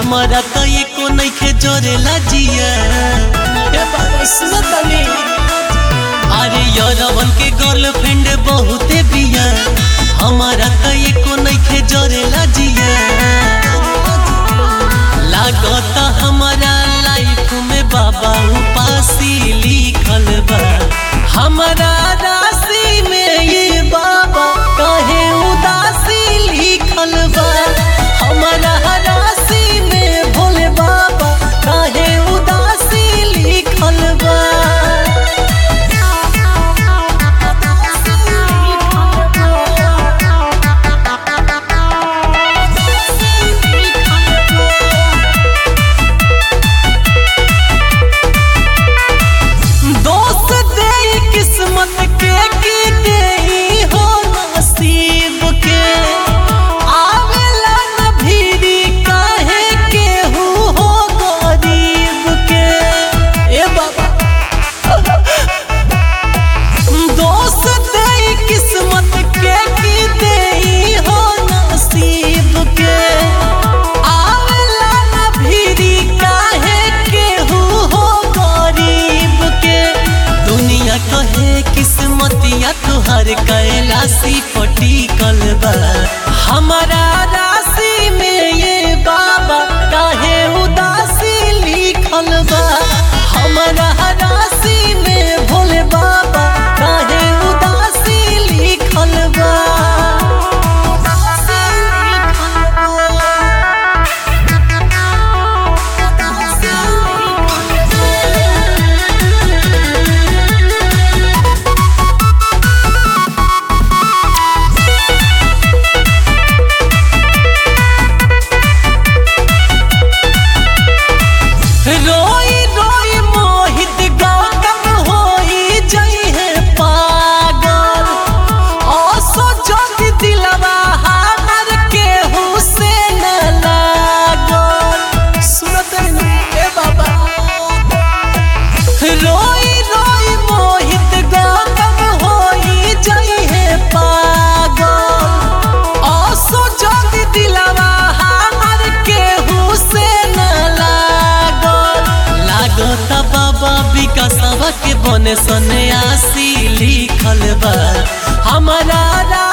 हमारा तो एको नइखे जोरेला जिया ए बाबा सुनो तनी अरे यरवन के गर्लफ्रेंड बहुते बिया हमारा तो एको नइखे जोरेला जिया लागत हमारा लाइफ में बाबा उपासी लिखल बा हमारा राशि में ये बाबा कहे उदासी लिखल बा हमारा राशि में भोले बाबा कहे उदासी लिखल बा दोस्त दे किस्मत के की दे हो नसीब के आवेला न भीरी काहे के हु हो गरीब के ए बाबा दोस्त दे किस्मत के की दे हो नसीब के आवेला न भीरी काहे के हु हो गरीब के दुनिया कहे किस्मतिया तुहर कैलासी पटिकल बा हमारा राशि में ये बाबा काहे उदासी लिखल बा हमारा राशि में भोले बाबा काहे उदासी लिखल बा उदासी लिखल बा। रोई रोई मोहित गौतम होई जई है पागल ओसो जग दिलवा हमर के हुसैन लागल सुनो तनी ए बाबा रोई रोई मोहित गौतम होई जई है पागल ओसो जग दिलवा हमर के हुसैन लागल लागत बाबा विकासवा के बने सन्यासी लिखल बा हमारा